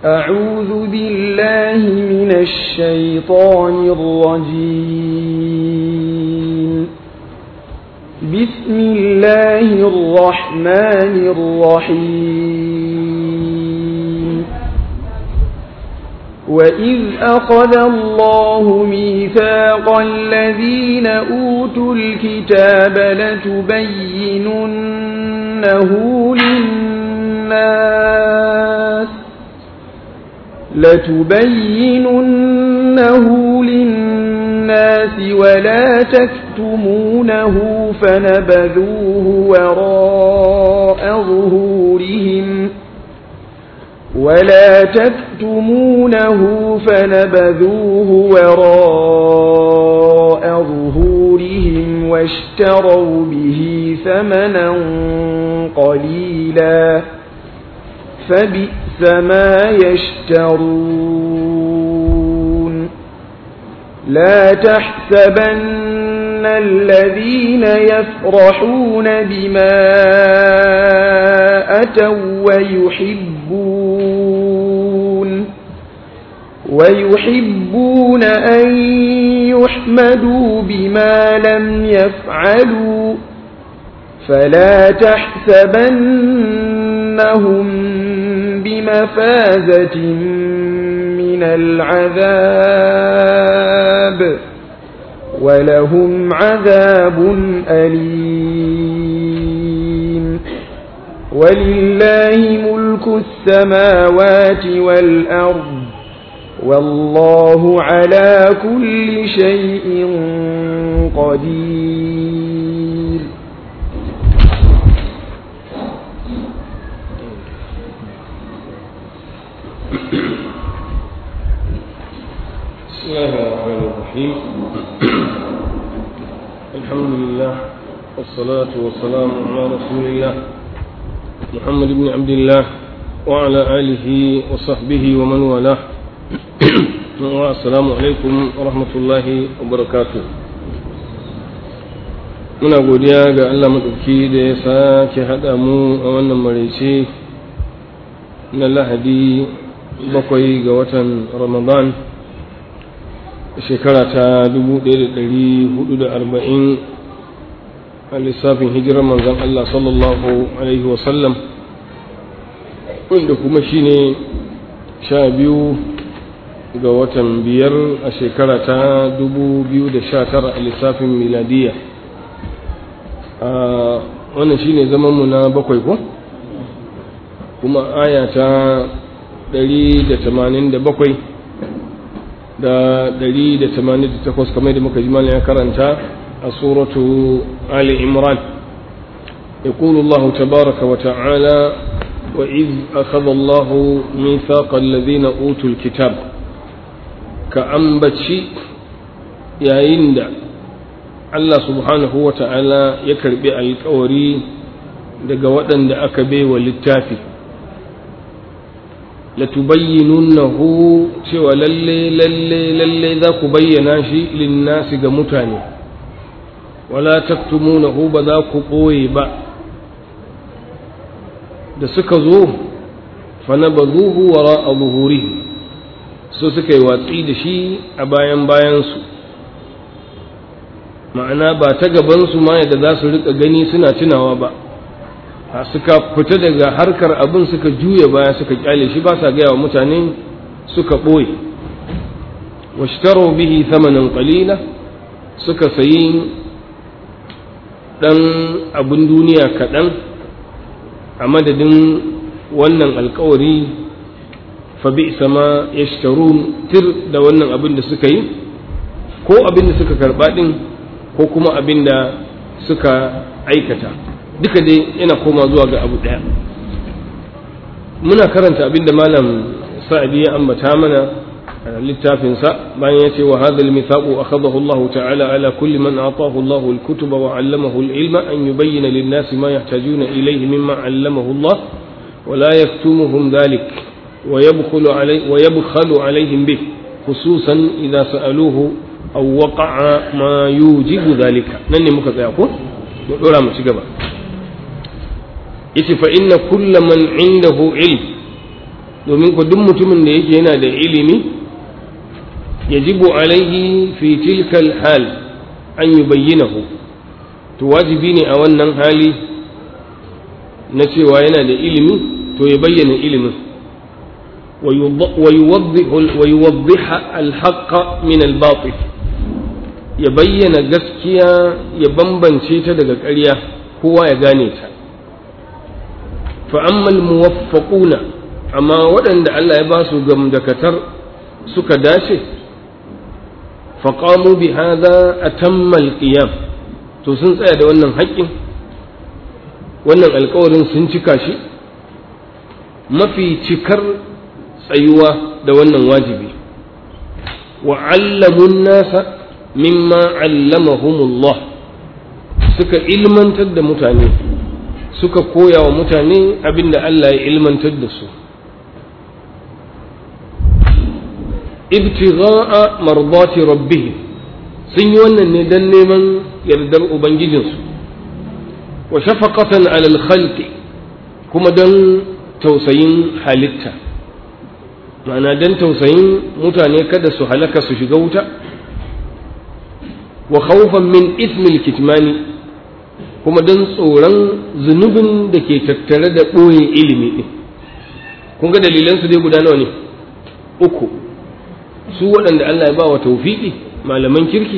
أعوذ بالله من الشيطان الرجيم بسم الله الرحمن الرحيم وإذ أخذ الله ميثاق الذين أوتوا الكتاب لتبيننه للناس لتبيننه للناس ولا تكتمونه فنبذوه وراء ظهورهم ولا تكتمونه فنبذوه وراء ظهورهم واشتروا به ثمنا قليلا فبئس ما يشترون لا تحسبن الذين يفرحون بما أتوا ويحبون ويحبون أن يحمدوا بما لم يفعلوا فلا تحسبنهم بمفازة من العذاب ولهم عذاب أليم ولله ملك السماوات والأرض والله على كل شيء قدير بسم الله الرحمن الرحيم الحمد لله والصلاة والسلام على رسول الله محمد بن عبد الله وعلى آله وصحبه ومن والاه السلام عليكم ورحمة الله وبركاته muna godiya ga Allah maɗauki da ya sake haɗa mu a wannan maraice na lahadi bakwai ga watan ramadan shekara ta 1440 a lissafin hijirar manzan Allah sallallahu Alaihi wasallam wanda kuma shi ne sha biyu ga watan biyar a shekara ta 2019 a lissafin miladiya a wannan shi ne zamanmu na bakwai ko kuma aya ta 187 da ɗari da tamanin da takwas kamar da muka ji mana ya karanta a suratu Ali Imran يقول الله تبارك وتعالى وإذ أخذ الله ميثاق الذين أوتوا الكتاب كأنبتشي يا إند الله سبحانه وتعالى يكرب الكوري daga waɗanda aka baiwa littafi latubayyinunnahu cewa lalle lalle lalle za ku bayyana shi linnasi ga mutane wala taktumunahu ba za ku ɓoye ba da suka zo fanabazuhu wara a zuhuri so suka yi watsi da shi a bayan bayansu ma'ana ba ta gabansu ma yadda za su riƙa gani suna tunawa ba suka fita daga harkar abin suka juya baya suka kyale shi ba sa gaya wa mutane suka ɓoye washtaro bihi thamanin qalila suka sayi ɗan abin duniya kaɗan a madadin wannan alkawari fa bi sama yashtarun tir da wannan abin da suka yi ko abin da suka karɓa ɗin ko kuma abin da suka aikata duka dai yana koma zuwa ga abu ɗaya muna karanta abinda malam sa'adi ya ambata mana a littafinsa bayan ya ce wa hadha al-mithaqu akhadahu Allah ta'ala ala kulli man atahu Allah al-kutuba wa 'allamahu al-ilma an yubayyana lin-nasi ma yahtajuna ilayhi mimma 'allamahu Allah wa la yaktumuhum dhalik wa yabkhulu alayhi wa yabkhalu alayhim bih khususan idha sa'aluhu aw waqa'a ma yujibu dhalika nan ne muka tsaya ko mu dora mu ci gaba yace fa inna kulla man indahu ilm domin ku duk mutumin da yake yana da ilimi yajibu alaihi fi tilkal hal an yubayyinahu to wajibi ne a wannan hali na cewa yana da ilimi to ya bayyana ilimin ويوضح الحق من الباطل ya bayyana gaskiya ya bambance ta daga ƙarya kowa ya gane ta fa'ammal muwaffaquna amma waɗanda Allah ya ba su gamdakatar suka dace faƙamu bi hadha atammal qiyam to sun tsaya da wannan haƙƙin wannan alƙawarin sun cika shi mafi cikar tsayuwa da wannan wajibi wa allamun nasa mimma allamahumullah suka ilmantar da mutane suka koya wa mutane abinda Allah ya ilmantar da su ibtigha'a mardati rabbihim sun yi wannan ne dan neman yardar ubangijinsu wa shafaqatan alal khalqi kuma dan tausayin halitta ma'ana dan tausayin mutane kada su halaka su shiga wuta wa khawfan min ismil kitmani kuma dan tsoron zunubin da ke tattare da ɓoye ilimi ɗin kun ga dalilan su dai guda nawa ne uku su waɗanda Allah ya ba wa tawfiqi malaman kirki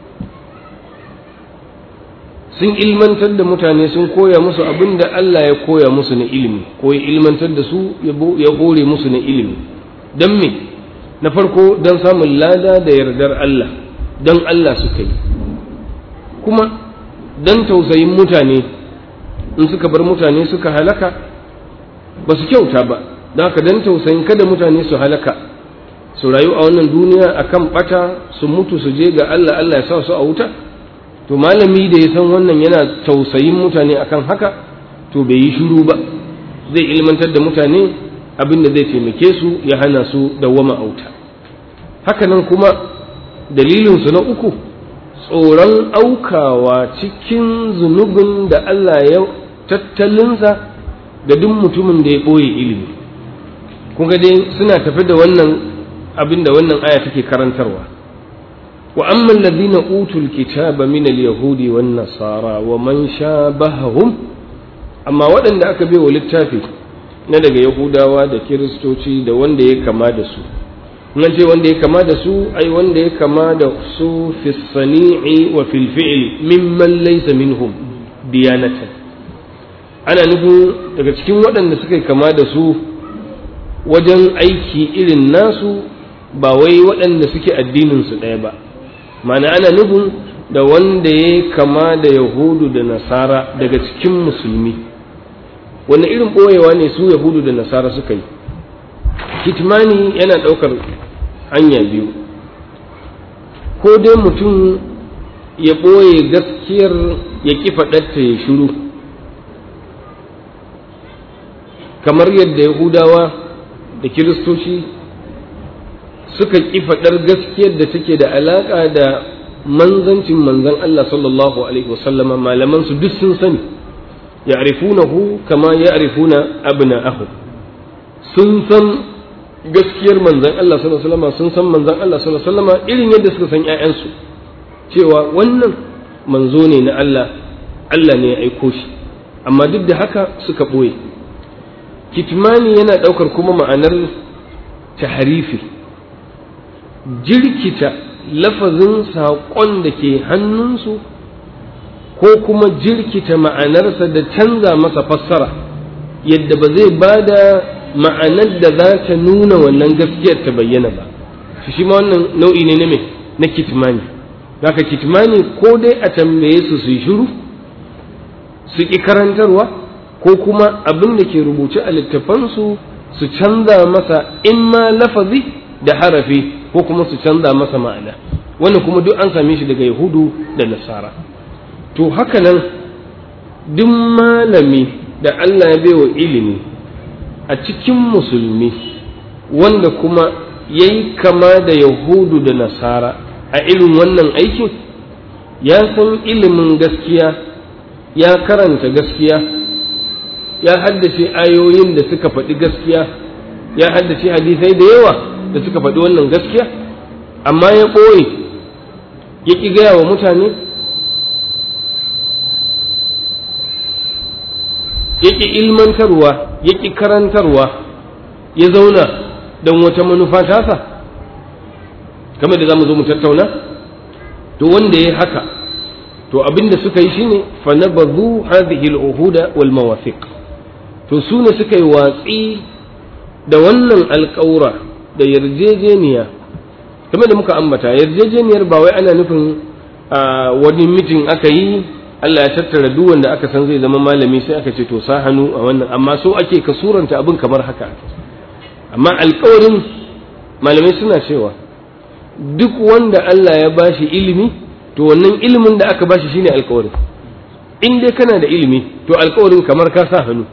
sun ilmantar da mutane sun koya musu abin da Allah ya koya musu na ilimi ko ya ilmantar da su ya hore musu na ilimi don me na farko don samun lada da yardar Allah don Allah suka yi kuma don tausayin mutane in suka bar mutane suka halaka ba su kyauta ba don haka don tausayin kada mutane su halaka su rayu a wannan duniya akan bata su mutu su je ga Allah Allah ya sa su a wuta to malami da ya san wannan yana tausayin mutane akan haka to bai yi shiru ba zai ilmantar da mutane abin da zai taimake su ya hana su dawwama auta hakanan kuma dalilinsu na uku tsoron aukawa cikin zunubin da Allah ya tattalinsa da duk mutumin da ya ɓoye ilimi kun ga dai suna tafi da wannan abin da wannan aya take karantarwa wa amma alladhina utul kitaba min al-yahudi wan nasara wa man shabahum amma waɗanda aka bai wa littafi na daga yahudawa da kiristoci da wanda ya kama da su nan ce wanda ya kama da su ai wanda ya kama da su fi sani'i wa fil fi'l mimman laysa minhum diyanatan ana nufin daga cikin waɗanda suka kama da su wajen aiki irin nasu ba wai waɗanda suke addinin su ɗaya ba ma'ana ana nufin da wanda ya kama da yahudu da nasara daga cikin musulmi wani irin ɓoyewa ne su yahudu da nasara suka yi kitmani yana ɗaukar hanya biyu ko dai mutum ya ɓoye gaskiyar ya ƙi faɗarta ya shiru kamar yadda yahudawa da kiristoci suka ƙi faɗar gaskiyar da take da alaƙa da manzancin manzan Allah sallallahu alaihi wasallama malaman su duk sun sani ya'rifunahu kama ya'rifuna abna'ahu sun san gaskiyar manzan Allah sallallahu alaihi wasallama sun san manzan Allah sallallahu alaihi wasallama irin yadda suka san ƴaƴansu cewa wannan manzo ne na Allah Allah ne ya aiko shi amma duk da haka suka ɓoye kitmani yana ɗaukar kuma ma'anar taharifi jirkita lafazin saƙon da ke hannunsu ko kuma jirkita ma'anarsa da canza masa fassara yadda ba zai ba da ma'anar da za ta nuna wannan gaskiyar ta bayyana ba shi ma wannan nau'i ne na me na kitmani haka kitmani ko dai a tambaye su su yi shiru su ƙi karantarwa ko kuma abin da ke rubuce a littafansu su canza masa in ma lafazi da harafi ko kuma su canza masa ma'ana wannan kuma duk an same shi daga yahudu da nasara to haka nan duk malami da Allah ya baiwa ilimi a cikin musulmi wanda kuma ya yi kama da yahudu da nasara a irin wannan aikin ya san ilimin gaskiya ya karanta gaskiya ya haddace ayoyin da suka faɗi gaskiya ya haddace hadisai da yawa da suka faɗi wannan gaskiya amma ya ɓoye ya ƙi gaya wa mutane ya ƙi ilmantarwa ya ƙi karantarwa ya zauna don wata manufa tasa kamar da za mu zo mu tattauna to wanda ya haka to abin da suka yi shine fa nabadhu hadhihi al-uhuda wal mawafiq to su ne suka yi watsi da wannan alƙawura da yarjejeniya kamar da muka ambata yarjejeniyar ba wai ana nufin wani mitin aka yi Allah ya tattara duk wanda aka san zai zama malami sai aka ce to sa hannu a wannan amma so ake ka suranta abin kamar haka amma alƙawarin malamai suna cewa duk wanda Allah ya bashi ilimi to wannan ilimin da aka bashi shine alƙawarin in dai kana da ilimi to alƙawarin kamar ka sa hannu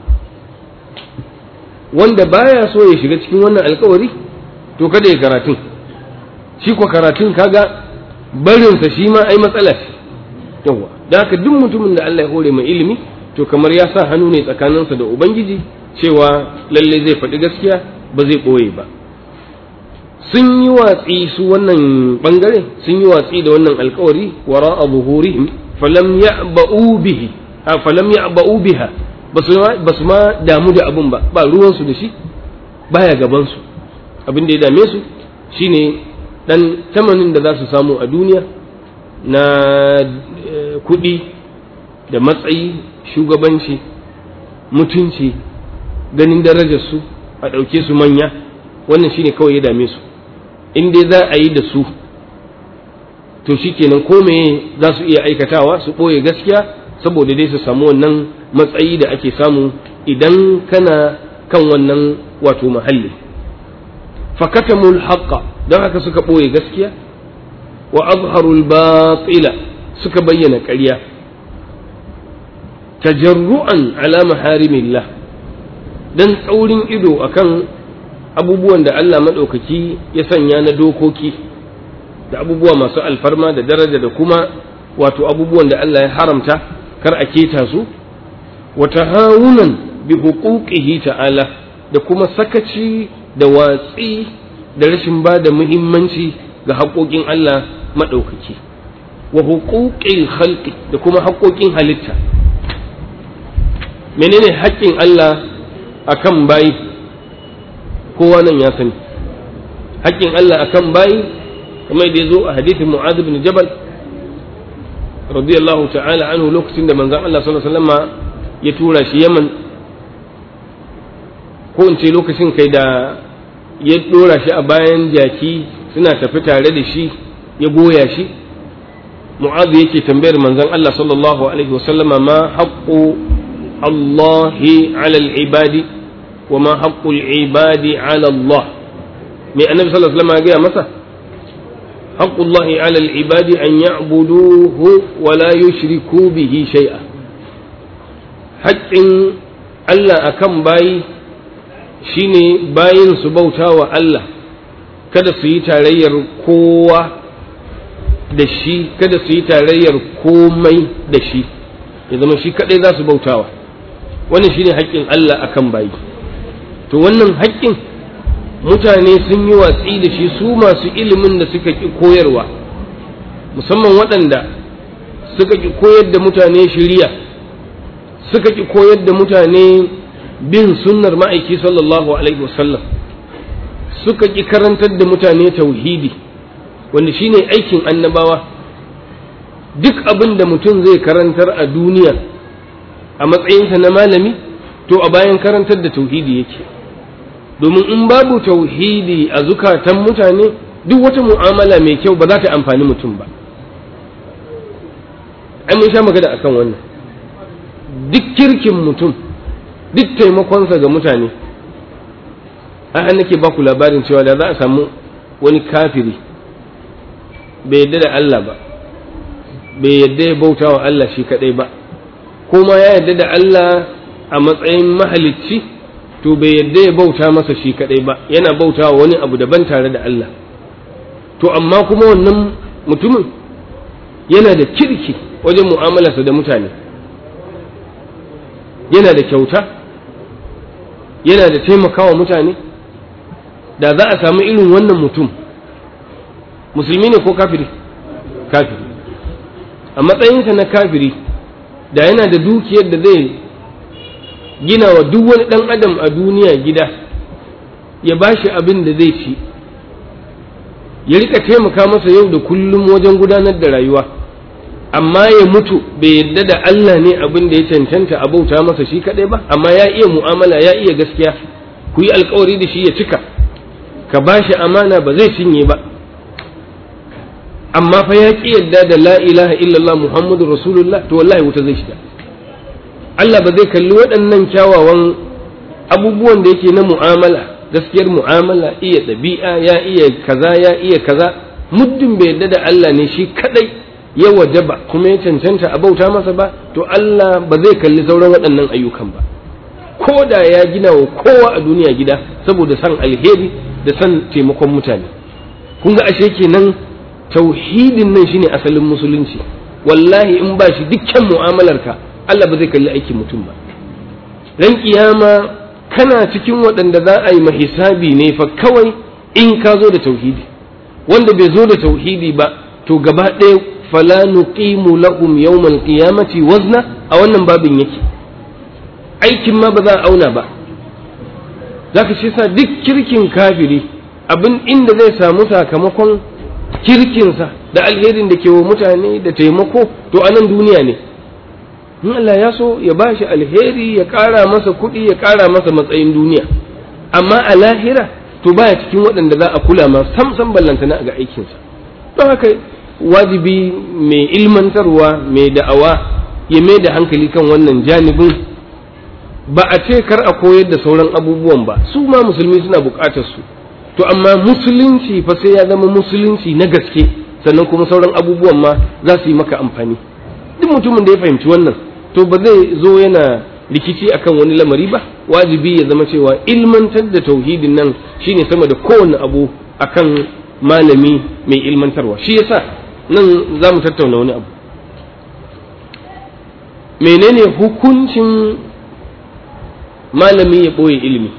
wanda baya so ya shiga cikin wannan alƙawari to kada ya karatun shi ko karatun kaga barinsa shi ma ai matsala ce yawa da haka duk mutumin da Allah ya hore mai ilimi to kamar ya sa hannu ne tsakaninsa da ubangiji cewa lalle zai faɗi gaskiya ba zai ɓoye ba sun yi watsi su wannan bangare sun yi watsi da wannan alkawari wara a zuhurihim falam ya'ba'u bihi a falam ya'ba'u biha basu ma damu da abun ba ba ruwansu da shi baya gaban su abin da ya dame su shine dan tamanin da za su samu a duniya na kuɗi da matsayi shugabanci mutunci ganin darajarsu a ɗauke su manya wannan shine kawai ya dame su in dai za a yi da su to shikenan ko meye za su iya aikatawa su ɓoye gaskiya saboda dai su samu wannan matsayi da ake samu idan kana kan wannan wato mahalli fakatamul haqqa don haka suka ɓoye gaskiya wa azharul batila suka bayyana ƙarya tajarru'an ala maharimillah dan tsaurin ido akan abubuwan da Allah maɗaukaki ya sanya na dokoki da abubuwa masu alfarma da daraja da kuma wato abubuwan da Allah ya haramta kar a keta su wa tahawunan bi huquqihi ta'ala da kuma sakaci da watsi da rashin ba da muhimmanci ga haƙoƙin Allah maɗaukaki wa huquqil khalqi da kuma haƙoƙin halitta menene haƙƙin Allah akan bayi kowa nan ya sani haƙƙin Allah akan bayi kamar da ya zo a hadithin Mu'adh bin Jabal radiyallahu ta'ala anhu lokacin da manzon Allah sallallahu alaihi wasallam ya tura shi Yaman ko in ce lokacin kai da ya dora shi a bayan jaki suna tafi tare da shi ya goya shi Mu'adh yake tambayar manzon Allah sallallahu alaihi wasallama ma haqqu الله على العباد وما حق العباد على الله من النبي صلى الله عليه وسلم قال مسا حق الله على العباد أن يعبدوه ولا يشركوا به شيئا حق الله أكم باي shine bayin su bauta wa Allah kada su yi tarayyar kowa da shi kada su yi tarayyar komai da shi ya zama shi kadai za su bautawa wannan shine haƙƙin Allah akan bayi to wannan haƙƙin mutane sun yi watsi da shi su masu ilimin da suka ƙi koyarwa musamman waɗanda suka ƙi koyar da mutane shiriya suka ƙi koyar da mutane bin sunnar ma'aiki sallallahu alaihi wasallam suka ƙi karantar da mutane tauhidi wanda shine aikin annabawa duk abin da mutum zai karantar a duniya a matsayinsa na malami to a bayan karantar da tauhidi yake domin in babu tauhidi a zukatan mutane duk wata mu'amala mai kyau ba za ta amfani mutum ba ai mun sha magana akan wannan duk kirkin mutum duk taimakonsa ga mutane an nake ba ku labarin cewa da za a samu wani kafiri bai yadda da Allah ba bai yadda ya bauta wa Allah shi kadai ba kuma ya yadda da Allah a matsayin mahalicci to bai yadda ya bauta masa shi kadai ba yana bauta wa wani abu daban tare da Allah to amma kuma wannan mutumin yana da kirki wajen mu'amalarsa da mutane yana da kyauta yana da taimakawa mutane da za a samu irin wannan mutum musulmi ne ko kafiri kafiri a matsayinsa na kafiri da yana da dukiyar da zai gina wa duk wani ɗan adam a duniya gida ya ba shi abin da zai ci ya rika taimaka masa yau da kullum wajen gudanar da rayuwa amma ya mutu bai yadda da Allah ne abin da ya cancanta a bauta masa shi kadai ba amma ya iya mu'amala ya iya gaskiya ku yi alkawari da shi ya cika ka ba shi amana ba zai cinye ba amma fa ya ki yadda da la ilaha illallah muhammadu rasulullah to wallahi wuta zai shiga Allah ba zai kalli waɗannan kyawawan abubuwan da yake na mu'amala gaskiyar mu'amala iya ɗabi'a ya iya kaza ya iya kaza muddin bai yadda da Allah ne shi kadai ya wajaba kuma ya cancanta a bauta masa ba to Allah ba zai kalli sauran waɗannan ayyukan ba ko da ya gina wa kowa a duniya gida saboda san alheri da san taimakon mutane kun ga ashe kenan tauhidin nan shine asalin musulunci wallahi in ba shi dukkan mu'amalarka Allah ba zai kalli aikin mutum ba ran kiyama kana cikin waɗanda za a yi mahisabi ne fa kawai in ka zo da tauhidi wanda bai zo da tauhidi ba to gaba ɗaya fala nuqimu lahum yawmal qiyamati wazna a wannan babin yake aikin ma ba za a auna ba zaka ce sa duk kirkin kafiri abin inda zai samu sakamakon kirkinsa da alherin da ke wa mutane da taimako to a nan duniya ne in Allah ya so ya ba shi alheri ya ƙara masa kuɗi ya ƙara masa matsayin duniya amma a lahira to baya cikin waɗanda za a kula ma sam sam ballantana ga aikinsa don haka wajibi mai ilmantarwa mai da'awa ya mai da hankali kan wannan janibin ba a ce kar a koyar da sauran abubuwan ba su ma musulmi suna buƙatar su to amma musulunci fa sai ya zama musulunci na gaske sannan kuma sauran abubuwan ma za su yi maka amfani duk mutumin da ya fahimci wannan to ba zai zo yana rikici akan wani lamari ba wajibi ya zama cewa ilmantar da tauhidin nan shine sama da kowane abu akan malami mai ilmantarwa shi yasa nan za mu tattauna wani abu menene hukuncin malami ya ɓoye ilimi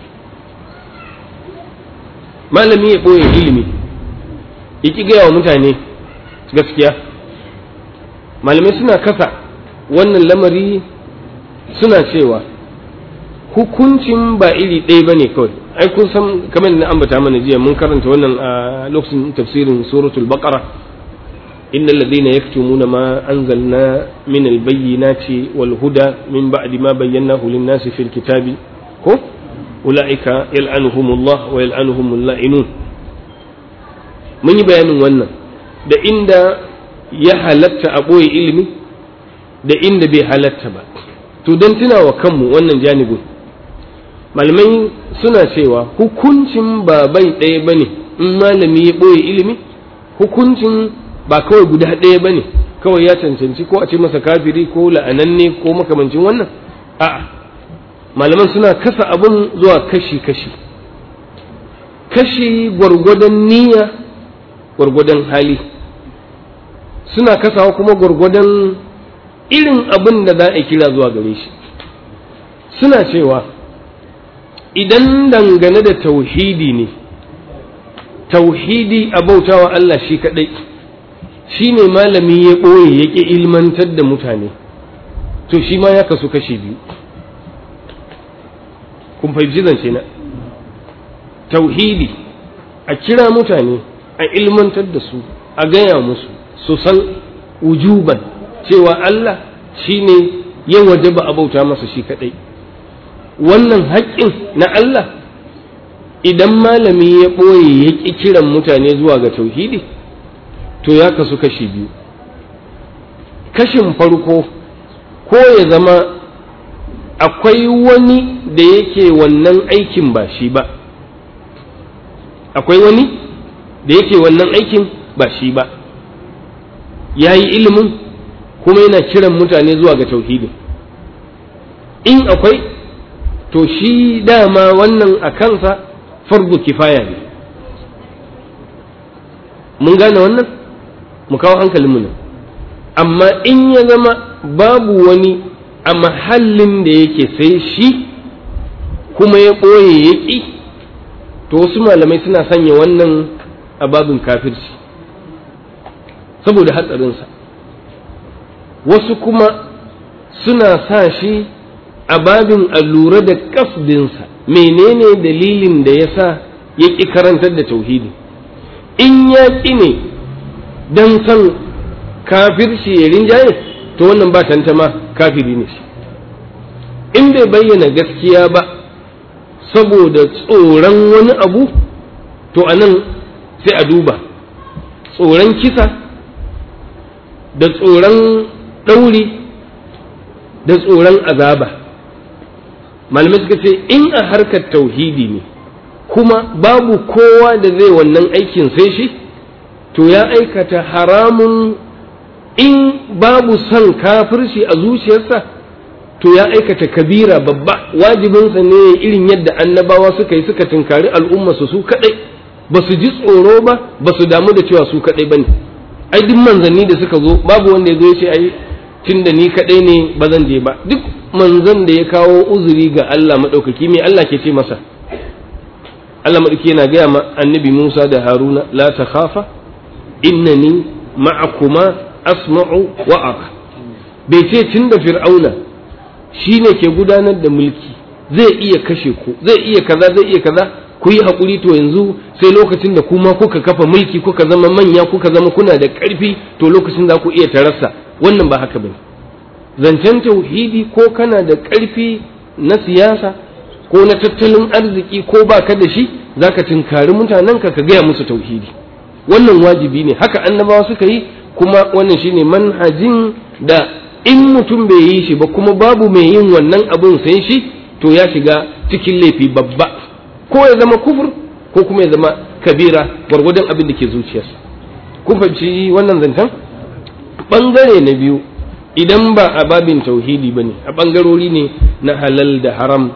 malami ya ɓoye ilimi ya ƙi gaya wa mutane gaskiya malamai suna kasa wannan lamari suna cewa hukuncin ba iri ɗaya ba ne kawai ai kun san kamar na ambata mana jiya mun karanta wannan a lokacin tafsirin suratul baqara inna alladhina yaktumuna ma anzalna min albayyinati wal huda min ba'di ma bayyanahu lin-nasi fil kitabi ko ulaika yal'anuhumullah wa yal'anuhumul la'inun mun yi bayanin wannan da inda ya halatta a ɓoye ilimi da inda bai halatta ba to don tunawa kanmu wannan janibin malamai suna cewa hukuncin ba bai ɗaya ba ne in malami ya ɓoye ilimi hukuncin ba kawai guda ɗaya ba ne kawai ya cancanci ko a ce masa kafiri ko la'ananne ko makamancin wannan a'a malaman suna kasa abin zuwa kashi-kashi kashi gwargwadon niyya gwargwadon hali suna kasawa kuma gwargwadon irin abin da za a kira zuwa gare shi suna cewa idan dangane da tauhidi ne tauhidi a bautawa Allah shi kadai shi ne malami ya ɓoye ya ƙi ilmantar da mutane to shi ma ya kasu kashi biyu kun fahimci zance na tauhidi a kira mutane a ilmantar da su a gaya musu su san wujuban cewa Allah shi ne ya wajaba a bauta masa shi kaɗai wannan haƙƙin na Allah idan malami ya ɓoye ya ƙi kiran mutane zuwa ga tauhidi to ya kasu kashi biyu kashin farko ko ya zama akwai wani da yake wannan aikin ba shi ba akwai wani da yake wannan aikin ba shi ba ya yi ilimin kuma yana kiran mutane zuwa ga tauhidin in akwai to shi dama wannan a kansa fardu kifaya ne mun gane wannan mu kawo hankalinmu nan amma in ya zama babu wani a mahallin da yake sai shi kuma ya ɓoye ya ƙi to wasu malamai suna sanya wannan a babin kafirci saboda hatsarinsa wasu kuma suna sa shi a babin allura da kasdinsa menene dalilin da ya sa ya ƙi karantar da tauhidi in ya ƙi ne don san kafirci ya rinjaye to wannan ba tantama kafiri ne shi in bai bayyana gaskiya ba saboda tsoron wani abu to a nan sai a duba tsoron kisa da tsoron ɗauri da tsoron azaba malamai suka ce in a harkar tauhidi ne kuma babu kowa da zai wannan aikin sai shi to ya aikata haramun in babu son kafirci a zuciyarsa to ya aikata kabira babba wajibinsa ne irin yadda annabawa suka yi suka tunkari al'umma su su kadai ba su ji tsoro ba ba su damu da cewa su kadai bane ai duk manzanni da suka zo babu wanda ya zo ya ce ai tun da ni kadai ne ba zan je ba duk manzan da ya kawo uzuri ga Allah madaukaki me Allah ke ce masa Allah madaukaki yana gaya ma annabi Musa da Haruna la takhafa innani ma'akuma asma'u wa ara bai ce tun da fir'auna shi ne ke gudanar da mulki zai iya kashe ku zai iya kaza zai iya kaza ku yi haƙuri to yanzu sai lokacin da kuma kuka kafa mulki kuka zama manya kuka zama kuna da ƙarfi to lokacin za ku iya tarasa wannan ba haka bane zancen tauhidi ko kana da ƙarfi na siyasa ko na tattalin arziki ko ba ka da shi za ka tinkari mutanenka ka gaya musu tauhidi wannan wajibi ne haka annabawa suka yi kuma wannan shine manhajin da in mutum bai yi shi ba kuma babu mai yin wannan abun sai shi to ya shiga cikin laifi babba ko ya zama kufur ko kuma ya zama kabira gwargwadon abin da ke zuciyarsa kun fahimci wannan zancen bangare na biyu idan ba a babin tauhidi ba ne a bangarori ne na halal da haram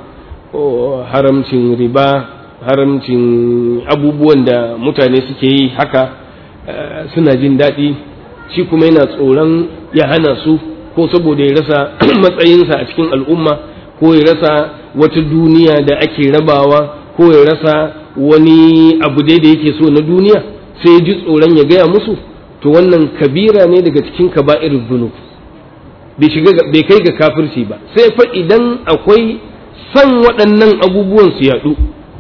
haramcin riba haramcin abubuwan da mutane suke yi haka suna jin daɗi shi kuma yana tsoron ya hana su ko saboda ya rasa matsayinsa a cikin al'umma ko ya rasa wata duniya da ake rabawa ko ya rasa wani abu dai da yake so na duniya sai ji tsoron ya gaya musu to wannan kabira ne daga cikin kaba'ir zunub bai shiga bai kai ga kafirci ba sai fa idan akwai san waɗannan abubuwan su yaɗu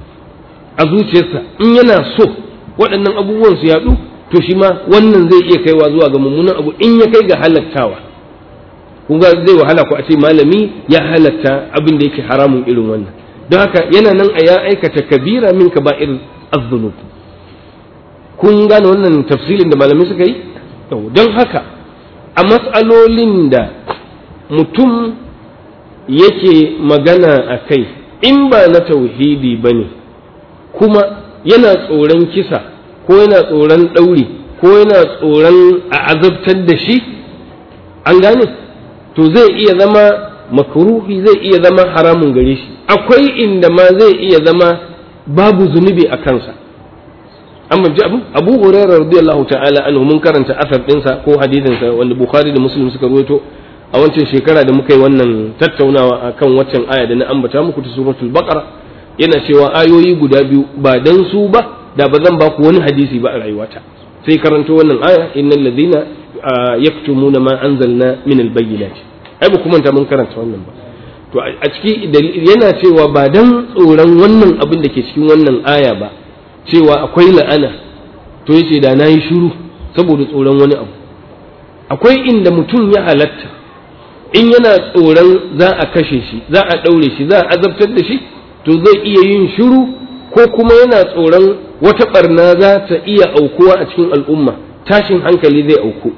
a zuciyarsa in yana so waɗannan abubuwan su yaɗu to shi ma wannan zai iya kaiwa zuwa ga mummunan abu in ya kai ga halattawa kun ga zai wahala ku a ce malami ya halatta abin da yake haramun irin wannan don haka yana nan a ya aikata kabira min kaba'ir az-zunub kun gane wannan tafsilin da malamai suka yi don haka a matsalolin da mutum yake magana a kai in ba na tauhidi ba ne kuma yana tsoron kisa ko yana tsoron ɗauri ko yana tsoron a azabtar da shi an gane to zai iya zama makruhi zai iya zama haramun gare shi akwai inda ma zai iya zama babu zunubi a kansa an ji abu abu hurairah radiyallahu ta'ala anhu mun karanta asar dinsa ko hadisin sa wanda bukhari da muslim suka ruwaito a wancan shekara da muka yi wannan tattaunawa akan waccan aya da na ambata muku ta suratul baqara yana cewa ayoyi guda biyu ba dan su ba da ba zan ba ku wani hadisi ba a rayuwata sai karanto wannan aya innal ladina yaktumuna ma anzalna min albayyinat ai ba kuma ta mun karanta wannan ba to a ciki yana cewa ba dan tsoron wannan abin da ke cikin wannan aya ba cewa akwai la'ana to yace da nayi shiru saboda tsoron wani abu akwai inda mutum ya halatta in yana tsoron za a kashe shi za a ɗaure shi za a azabtar da shi to zai iya yin shiru ko kuma yana tsoron wata barna za ta iya aukuwa a cikin al'umma tashin hankali zai auku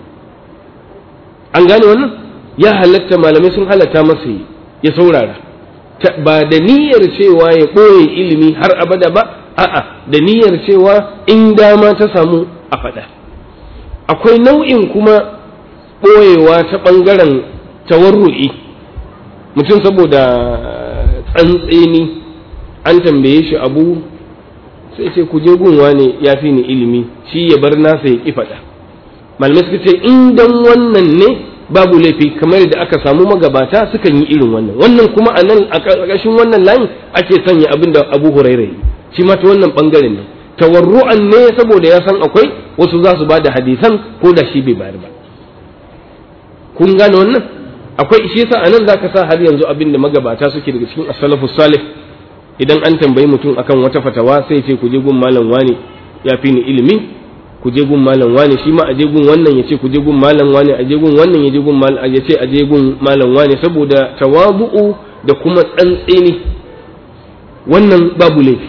an gane wannan ya halatta malamai sun halatta masa ya saurara ba da niyyar cewa ya ɓoye ilimi har abada ba a'a da niyyar cewa in dama ta samu a faɗa akwai nau'in kuma ɓoyewa ta ɓangaren tawarru'i mutum saboda tsantseni an tambaye shi abu sai ce ku je gunwa ne ya fi ni ilimi shi ya bar nasa ya ƙi faɗa malamai suka ce in dan wannan ne babu laifi kamar da aka samu magabata sukan yi irin wannan wannan kuma a nan a ƙarƙashin wannan layin ake sanya abin da abu huraira yi shi ma ta wannan bangaren ne tawarru'an ne saboda ya san akwai wasu za su ba da hadisan ko da shi bai bayar ba kun gane wannan akwai shi yasa anan zaka sa har yanzu abin da magabata suke daga cikin as-salafus salih idan an tambayi mutum akan wata fatawa sai ce ku je gun malam wani ya fi ni ilimi ku je gun malam wani shi ma a je gun wannan ya ce ku je gun malam wani a je gun wannan ya je gun malam ya ce a je gun malam wani saboda tawabu'u da kuma tsantseni wannan babu laifi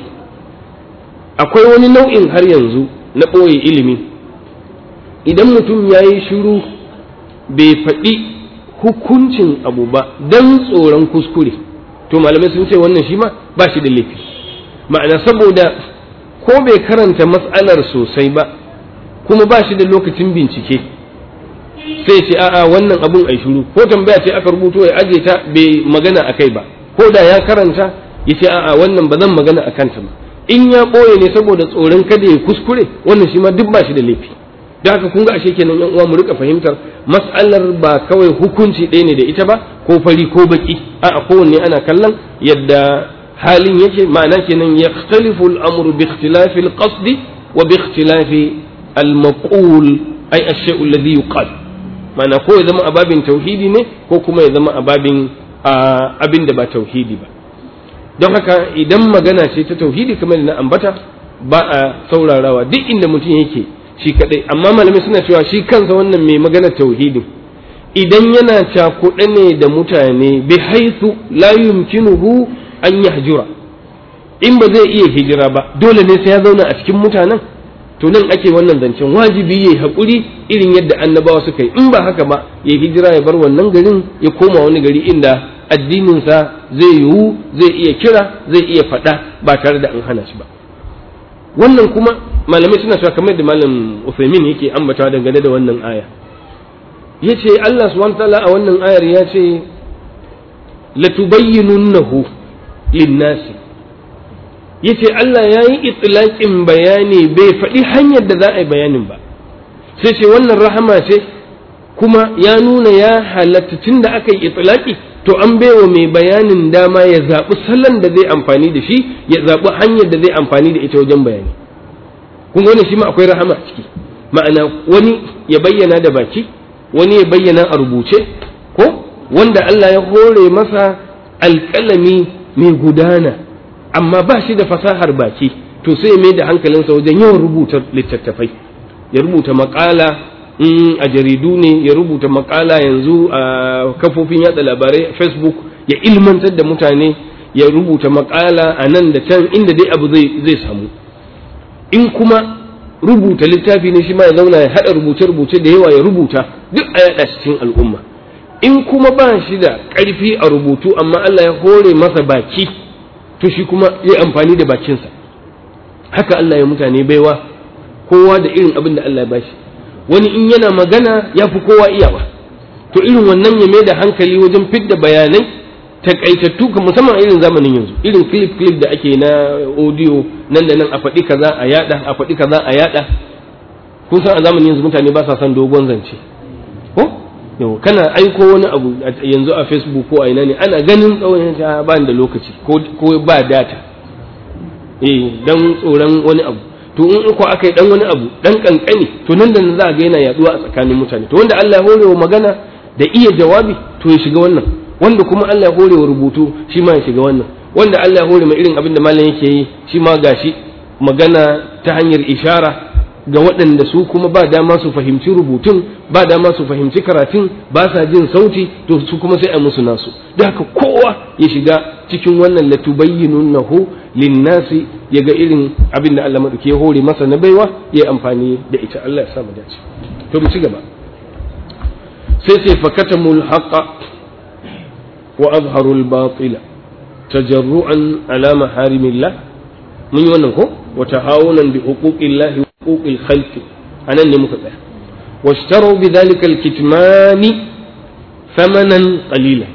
akwai wani nau'in har yanzu na ɓoye ilimi idan mutum ya yi shiru bai faɗi hukuncin abu ba don tsoron kuskure to malamai sun ce wannan shi ma ba shi da laifi ma'ana saboda ko bai karanta matsalar sosai ba kuma ba shi da lokacin bincike sai ce a'a wannan abun ai shiru ko tambaya ce aka rubuto ya aje ta bai magana a kai ba ko da ya karanta ya ce a'a wannan ba zan magana a kanta ba in ya ɓoye ne saboda tsoron kada ya kuskure wannan shi ma duk ba shi da laifi da haka kun ga ashe kenan yan uwa mu rika fahimtar mas'alar ba kawai hukunci ɗaya ne da ita ba ko fari ko baki a'a kowanne ana kallon yadda halin yake ma'ana kenan yakhtalifu al-amru bi ikhtilafi al-qasdi wa bi ikhtilafi al-maqul ay ash-shay'u alladhi yuqal ma'ana ko ya zama ababin tauhidi ne ko kuma ya zama ababin abin da ba tauhidi ba don haka idan magana ce ta tauhidi kamar da na ambata ba a saurarawa duk inda mutum yake shi kadai amma malamai suna cewa shi kansa wannan mai magana tauhidin idan yana cakuɗe ne da mutane bi haithu la yumkinuhu an yahjura in ba zai iya hijira ba dole ne sai ya zauna a cikin mutanen to nan ake wannan zancen wajibi yayi hakuri irin yadda annabawa suka yi in ba haka ba ya hijira ya bar wannan garin ya koma wani gari inda addininsa zai yiwu zai iya kira zai iya faɗa ba tare da an hana shi ba wannan kuma malamai suna cewa kamar da malam Uthaymin yake ambatawa dangane da wannan aya yace Allah subhanahu ta'ala a wannan ayar ya ce latubayyinunnahu linnasi yace Allah ya yi itlaqin bayani bai faɗi hanyar da za a yi bayanin ba sai ce wannan rahama ce kuma ya nuna ya halatta tun da aka yi itlaqi to an baiwa mai bayanin dama ya zaɓi salon da zai amfani da shi ya zaɓi hanyar da zai amfani da ita wajen bayani kun wani shi ma akwai rahama a ciki ma'ana wani ya bayyana da baki wani ya bayyana a rubuce ko wanda Allah ya hore masa alƙalami mai gudana amma ba shi da fasahar baki to sai ya mai da hankalinsa wajen yawan rubuta littattafai ya rubuta maƙala in a jaridu ne ya rubuta makala yanzu a kafofin yatsa labarai facebook ya ilmantar da mutane ya rubuta makala a nan da can inda dai abu zai samu in kuma rubuta littafi ne shi ma ya zauna ya haɗa rubuce-rubuce da yawa ya rubuta duk a yaɗa cikin al'umma in kuma ba shi da ƙarfi a rubutu amma Allah ya hore masa baki to shi kuma ya amfani da bakinsa haka Allah ya mutane baiwa kowa da irin abin da Allah ya bashi wani in yana magana ya fi kowa iyawa to irin wannan ya mai da hankali wajen fidda bayanai takaitattu ka musamman irin zamanin yanzu irin clip clip da ake na audio nan da nan a faɗi kaza a yada a faɗi kaza a yada kun san a zamanin yanzu mutane ba sa son dogon zance ko yau kana aiko wani abu yanzu a facebook ko a ina ne ana ganin tsawon ta ba da lokaci ko ba data eh dan tsoron wani abu to in ko aka yi dan wani abu dan kankani to nan da nan za a ga yana yaduwa a tsakanin mutane to wanda Allah ya hore wa magana da iya jawabi to ya shiga wannan wanda kuma Allah ya hore wa rubutu shi ma ya shiga wannan wanda Allah ya hore ma irin abin da malam yake yi shi ma gashi magana ta hanyar ishara ga waɗanda su kuma ba dama su fahimci rubutun ba dama su fahimci karatun ba sa jin sauti to su kuma sai a musu nasu da haka kowa ya shiga cikin wannan latubayyinunnahu linnasi ya ga irin abin da Allah maɗauki ya hore masa na baiwa ya yi amfani da ita Allah ya sa mu dace to mu ci gaba sai sai fakatamul haqa wa azharul batila tajarru'an ala maharimillah mun yi wannan ko wa tahawunan bi huquqillahi wa huquqil khalqi anan ne muka tsaya واشتروا بذلك الكتمان ثمنا قليلا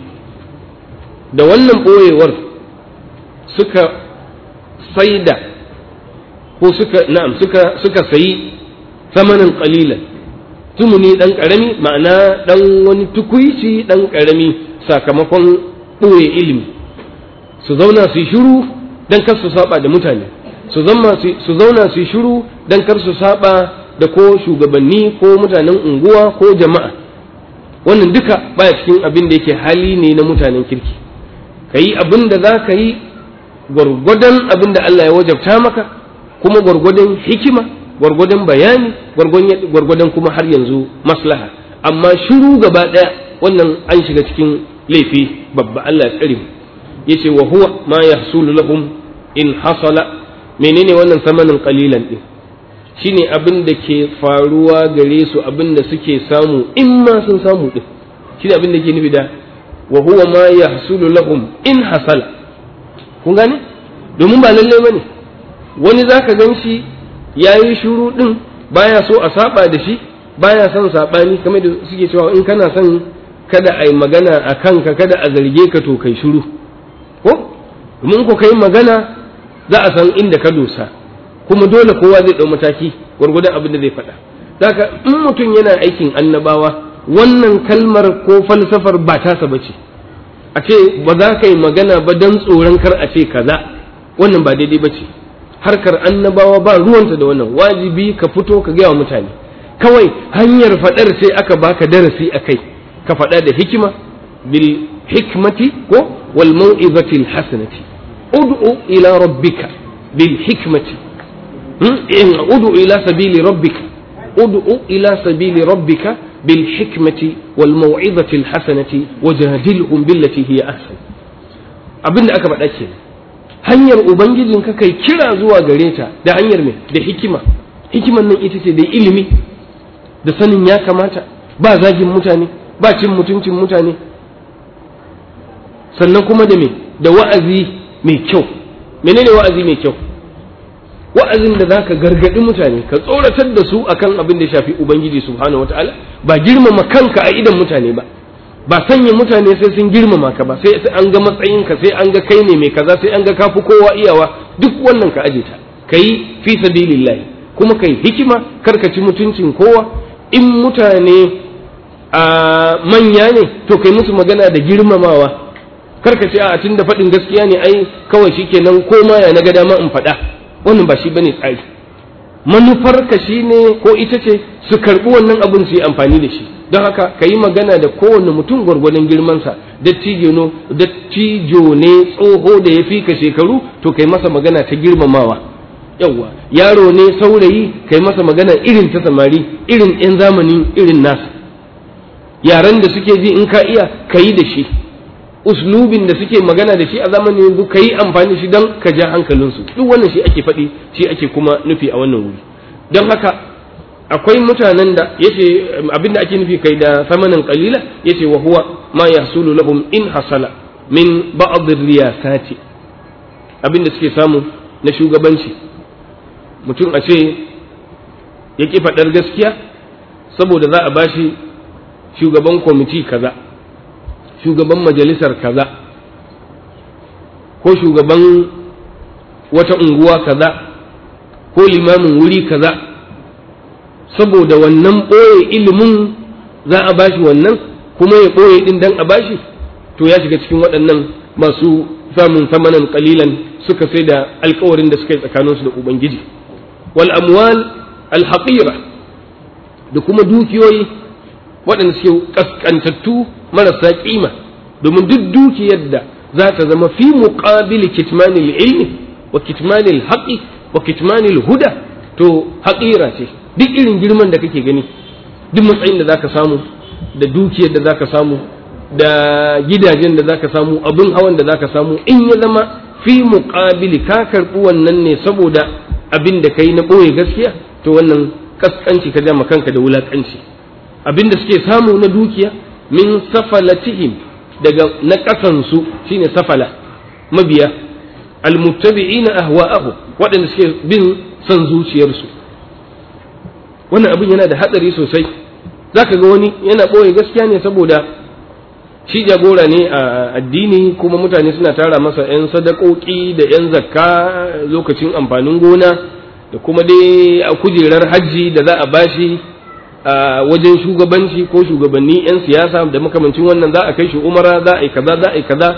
da wannan ɓoyewar suka saida ko suka na'am suka suka sayi samanin qalilan tumuni dan karami ma'ana dan wani tukuici dan karami sakamakon ɓoye ilimi su zauna su yi shiru dan kar su saba da mutane su zama su zauna su shiru dan kar su saba da ko shugabanni ko mutanen unguwa ko jama'a wannan duka baya cikin abin da yake hali ne na mutanen kirki ka yi abin da za ka yi gwargwadon abin da Allah ya wajabta maka kuma gwargwadon hikima gwargwadon bayani gwargwadon kuma har yanzu maslaha amma shiru gaba ɗaya wannan an shiga cikin laifi babba Allah ya tsare mu yace wa huwa ma yahsulu lahum in hasala menene wannan samanin qalilan din shine abin da ke faruwa gare su abin da suke samu in ma sun samu din shine abin da ke nufi da wa huwa ma yahsulu lahum in hasala kun gane domin ba lalle bane wani zaka gan shi yayi shuru din baya so a saba da shi baya son sabani kamar da suke cewa in kana son kada a yi magana a kanka kada a zarge ka to kai shuru ko domin ko kai magana za a san inda ka dosa kuma dole kowa zai ɗau mataki gwargwadon abin da zai faɗa Daka in mutum yana aikin annabawa wannan kalmar ko falsafar ba tasa ba ce a ce ba za ka yi magana ba don tsoron kar a ce kaza wannan ba daidai ba ce harkar annabawa ba ruwanta da wannan wajibi ka fito ka gaya wa mutane kawai hanyar faɗar sai aka baka darasi a kai ka faɗa da hikima bil hikmati ko wal mau'izati al hasanati ud'u ila rabbika bil hikmati ud'u ila sabili rabbika ud'u ila sabili rabbika bil hikmati wal mau'izati al hasanati wajadilhum billati hiya ahsan abinda aka faɗa kenan hanyar ubangijinka kai kira zuwa gare ta da hanyar mai da hikima hikiman nan ita ce da ilimi da sanin ya kamata ba zagin mutane ba cin mutuncin mutane sannan kuma da me da wa'azi mai kyau menene wa'azi mai kyau wa'azin da zaka gargadi mutane ka tsoratar da su akan abin da ya shafi ubangiji subhanahu wataala ba girmama kanka a idan mutane ba ba sanya mutane sai sun girmama ka ba sai an ga matsayinka sai an ga kai ne mai kaza sai an ga kafi kowa iyawa duk wannan ka aje ta kai fi sabilillahi kuma kai hikima karka ci mutuncin kowa in mutane a manya ne to kai musu magana da girmamawa karka ce a tun da faɗin gaskiya ne ai kawai shikenan ko ma ya na ga dama in faɗa wannan ba shi bane tsari manufarka shine ko ita ce su karɓi wannan abin su yi amfani da shi don haka ka yi magana da kowane mutum gwargwadon girmansa dattijo ne tsoho da ya fi ka shekaru to kai masa magana ta girmamawa yawwa yaro ne saurayi kai masa magana irin ta samari irin 'yan zamani irin nasa yaren da suke ji in ka iya ka yi da shi uslubin da suke magana da shi a zamanin yanzu ka yi amfani da shi don ka ja hankalinsu duk wannan shi ake faɗi shi ake kuma nufi a wannan wuri don haka akwai mutanen da yace abin da ake nufi kai da samanin qalila yace wa huwa ma yahsulu lahum in hasala min ba'd riyasati abin da suke samu na shugabanci mutum a ce ya ki faɗar gaskiya saboda za a bashi shugaban kwamiti kaza shugaban majalisar kaza ko shugaban wata unguwa kaza ko limamin wuri kaza saboda wannan ɓoye ilimin za a bashi wannan kuma ya ɓoye ɗin dan a bashi to ya shiga cikin waɗannan masu samun samanan kalilan suka sai da alkawarin da suka yi tsakaninsu da ubangiji wal amwal al da kuma dukiyoyi waɗanda suke kaskantattu marasa kima domin duk dukiyar da za ta zama fi muqabili kitmanil ilmi wa kitmanil haqqi wa kitmanil huda to haƙira ce duk irin girman da kake gani duk matsayin da zaka samu da dukiyar da zaka samu da gidajen da zaka samu abin hawan da zaka samu in ya zama fi muqabili ka karɓi wannan ne saboda abin da kai na ɓoye gaskiya to wannan kaskanci ka jama kanka da wulakanci abin da suke samu na dukiya min safalatihim daga na ƙasansu shine safala mabiya almuttabi'ina ahwa'ahu waɗanda suke bin son zuciyarsu wannan abin yana da hatsari sosai zaka ga wani yana ɓoye gaskiya ne saboda shi jagora ne a addini kuma mutane suna tara masa 'yan sadakoki da 'yan zakka lokacin amfanin gona da kuma dai a kujerar hajji da za a bashi a wajen shugabanci ko shugabanni 'yan siyasa da makamancin wannan za a kai shi umara za a yi kaza za a yi kaza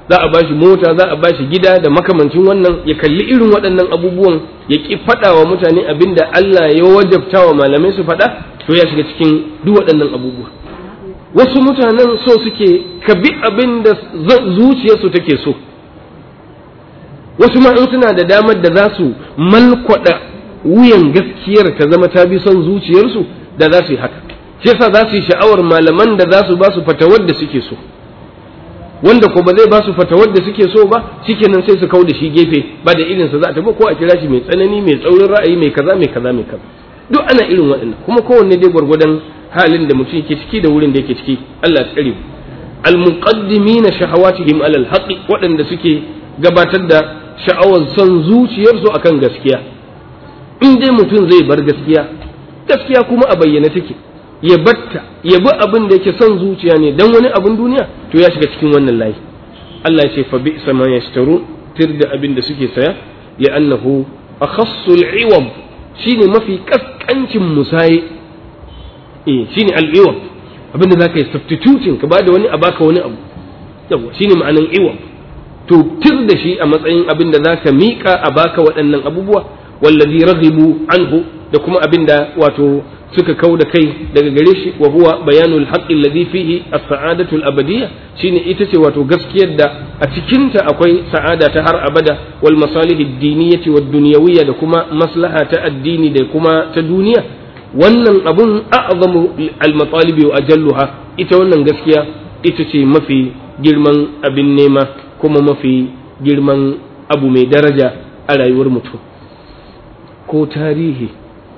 za a bashi mota za a bashi gida da makamancin wannan ya kalli irin waɗannan abubuwan ya ki faɗa wa mutane abin da Allah ya wajabta wa malamai su faɗa to ya shiga cikin duk waɗannan abubuwa wasu mutanen so suke ka bi abin da zuciyarsu take so wasu ma in suna da damar da za su malkwada wuyan gaskiyar ta zama ta bi son zuciyarsu da za su yi haka shi yasa za su yi sha'awar malaman da za su ba su fatawar da suke so wanda ko ba zai ba su fatawar da suke so ba shikenan sai su kau da shi gefe ba da irin sa za ta ba ko a kira shi mai tsanani mai tsaurin ra'ayi mai kaza mai kaza mai kaza duk ana irin waɗannan kuma kowanne dai gwargwadon halin da mutum yake ciki da wurin da yake ciki Allah ya tsare al-muqaddimina shahawatihim alal haqqi waɗanda suke gabatar da sha'awar son zuciyarsu akan gaskiya in dai mutum zai bar gaskiya gaskiya kuma a bayyane take ya batta ya bi abin da yake son zuciya ne dan wani abin duniya to ya shiga cikin wannan layi Allah ya ce fa bi sama yashtaru tir da abin da suke saya li'annahu akhassul iwab shine mafi kaskancin musaye eh shine al-iwab abin da zaka yi substituting ka bada wani a baka wani abu yawa shine ma'anan iwab to tir da shi a matsayin abin da zaka mika a baka waɗannan abubuwa wallazi raghibu anhu da kuma abin da wato suka kau da kai daga gare shi wa huwa bayanul haqqi alladhi fihi as-sa'adatu al-abadiyya shine ita ce wato gaskiyar da a cikin ta akwai sa'ada ta har abada wal masalih ad-diniyyati wad dunyawiyya da kuma maslaha ta addini da kuma ta duniya wannan abun a'zamu al-matalibi wa ajalluha ita wannan gaskiya ita ce mafi girman abin nema kuma mafi girman abu mai daraja a rayuwar mutum ko tarihi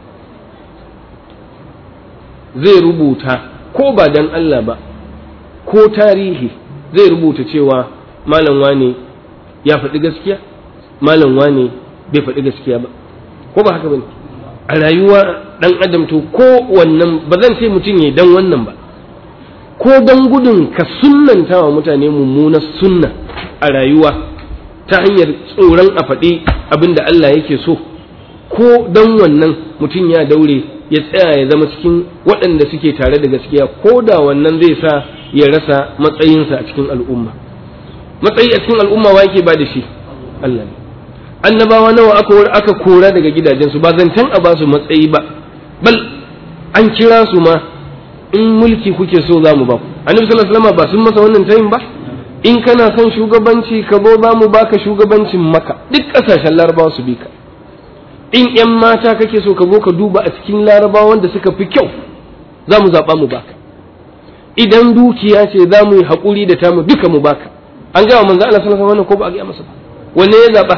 zai rubuta ko ba dan Allah ba ko tarihi zai rubuta cewa malam wane ya faɗi gaskiya malam wane bai faɗi gaskiya ba ko ba haka bane a rayuwa dan adam to ko wannan ba zan ce mutum ya dan wannan ba ko dan gudun ka sunnanta wa mutane mummunar sunna a rayuwa ta hanyar tsoron a faɗi abin da Allah yake so ko dan wannan mutum ya daure ya tsaya ya zama cikin waɗanda suke tare da gaskiya ko da wannan zai sa ya rasa matsayinsa a cikin al'umma matsayi a cikin al'umma wa yake ba da shi Allah ne annabawa nawa aka aka kora daga gidajensu ba zancen a ba su matsayi ba bal an kira su ma in mulki kuke so za mu ba ku annabi sallallahu alaihi wasallam ba sun masa wannan tayin ba in kana son shugabanci ka zo za mu baka shugabancin maka duk ƙasashen larabawa su bi ka in ‘yan mata kake so ka zo ka duba a cikin larabawa wanda suka fi kyau za mu zaɓa mu baka idan dukiya ce za mu yi haƙuri da tamu duka mu baka an gaya manzo Allah sallallahu alaihi wasallam ko ba a gaya masa ba wanne ya zaɓa